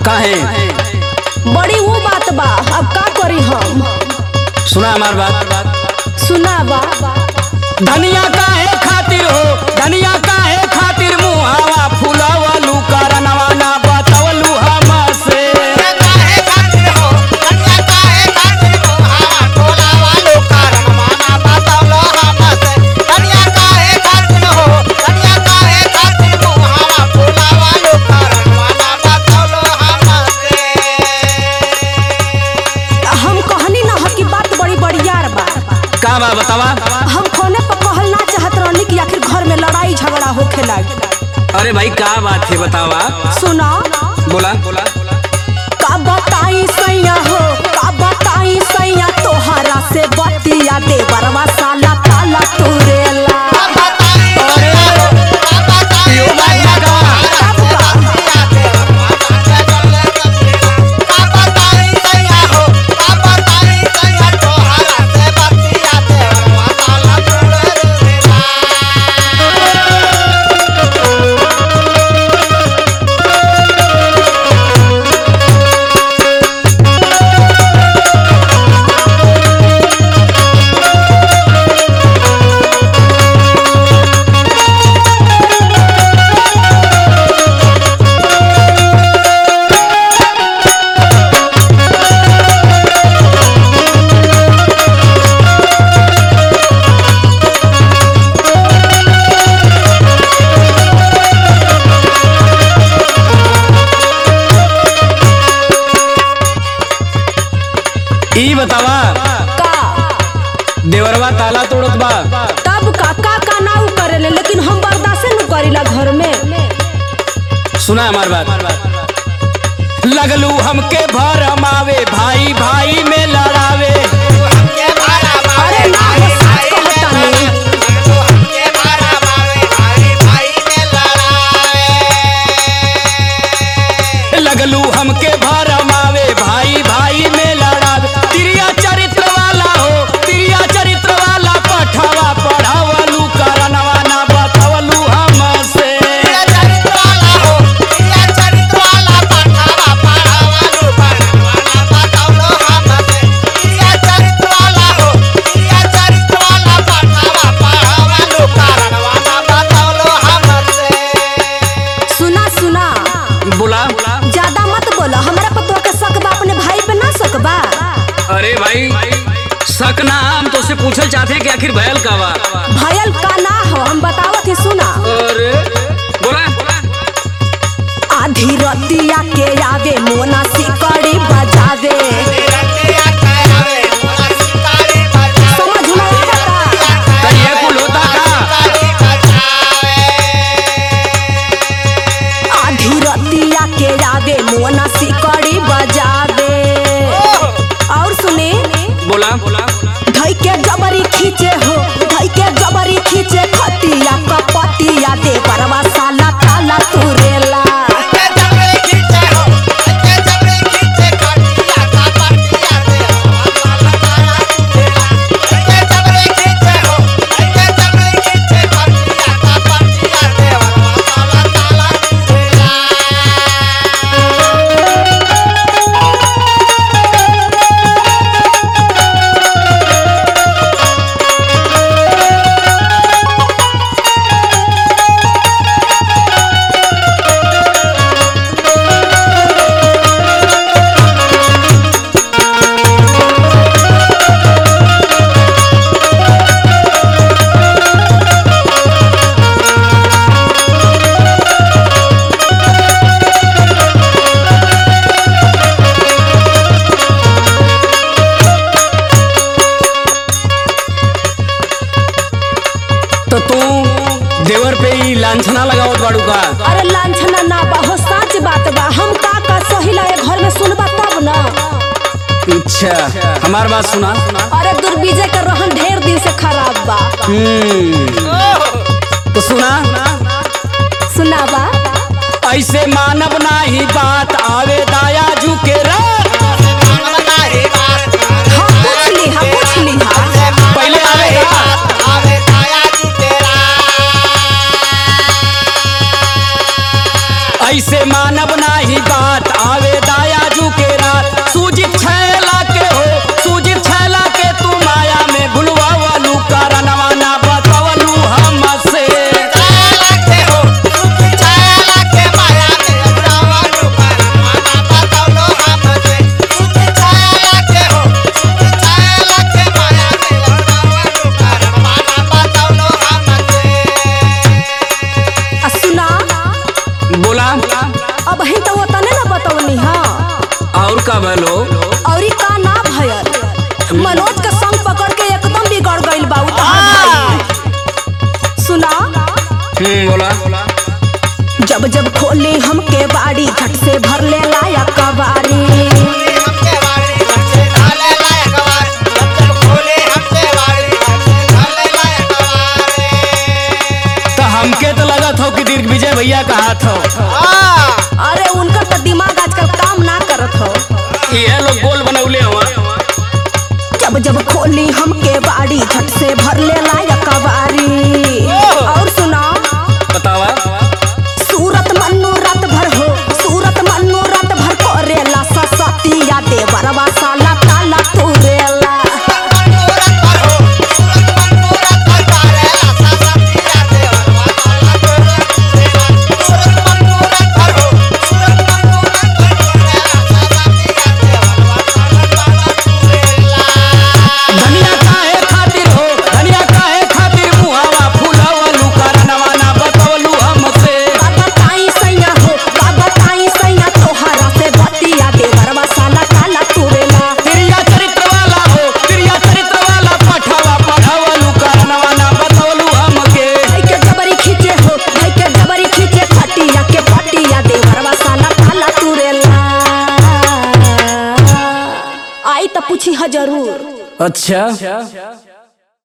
काहे बड़ी वो बात बा अब का करी हम सुना हमार बात सुना बा धनिया काहे खातिर हो धनिया काहे खातिर मुहावा फुलावलू करनवा ना बतवलू हमसे हम कहनी ना ह कि बात बड़ी बड़ियार बा का बा बतावा हम फोने पर कहल ना चाहत रहनी कि आखिर घर में लड़ाई झगड़ा होखे लागी अरे भाई का बात है बतावा सुना बोला बोला का बताई सैया हो का बताई सैया तोहरा से बतिया दे बरवा साला ताला तुरेला यो बात बा का? तब का ई बतावा का देवरवा ताला तोड़त बा तब का का का ना उ करेले लेकिन हम बर्दाश्त न करीला घर में सुना हमार बात लगलू हमके भरमावे भाई भाई में लड़ावे अरे ना हो सच कहतानी लगलू हमके भरमावे भाई भाई में लड़ावे तिरिया चरित्र वाला हो तिरिया चरित्र वाला पठवा पढ़ावलू करनवा ना बतवलू हमसे सुना सुना बोला ज्यादा मत बोलो हमरा पर तो के शक बा अपने भाई पे ना शक बा अरे भाई शक ना हम तो से पूछल चाहते हैं कि आखिर भयल का बा भयल का ना हो हम बतावत ही सुना अरे बोला आधी रतिया के आवे मोना सिकड़ी बजावे समझ में आवता तो ये कुल होता का आधी रतिया के आवे मोना सिकड़ी बजावे और सुने बोला बोला धई के जबरी खींचे हो धई के जबरी खींचे खतिया कपतिया दे परवा साला ताला तुरेला तो तू देवर पे ही लांछना लगावत बाड़ू का अरे लांछना ना बा हो सच बात बा हम का का सहिला ए घर में सुनबा तब ना अच्छा हमार बात सुना अरे दुर्बीजे का रहन ढेर दिन से खराब बा हम्म तो सुना सुनावा ऐसे मानव नाही बात आवे दाया जू के रात हाँ पूछ ली हाँ पूछ ली हाँ पहले आवेगा ऐसे मानव नाही बात आवे दाया जू के रात सूजित छैला के हो सूजित छैला के तू माया में भुलवा वालू कारणवा ना बतवलू हमसे आ सुना बोला अब ही तो तने ना बतवनी हा और का बोलो औरी का ना भयल मनोज के संग पकड़ के एकदम बिगड़ गइल बा उ तहार भाई सुना हम्म बोला जब जब खोली हमके बाड़ी झट से भर ले लाया कबारी तो हमके तो लगत हो कि दीर्घ विजय भैया का हाथ हो अरे उनका तो दिमाग आजकल काम ना करत हो ये लोग गोल बनौले हुआ जब जब खोली हमके बाड़ी झट से भर ले लाया कबारी और सुना बतावा सूरत मन्नू रात भर हो सूरत मन्नू रात भर करेला ससतिया देवरवा साला ताला तुरेला धनिया काहे खातिर हो धनिया काहे खातिर मुहावा फूलावलू कारणवा ना बतवलू हमसे बाबा ताई सैया हो बाबा ताई सैया तोहरा से बतिया देवरवा साला ताला तुरेला प्रिया चरित्र वाला हो प्रिया चरित्र वाला पठावा पढ़ावलू कारणवा ना बतवलू हमके भाई के जबरी खींचे हो भाई के जबरी खींचे खटिया के पटिया देवरवा साला ताला तुरेला आई तो पूछी ह जरूर अच्छा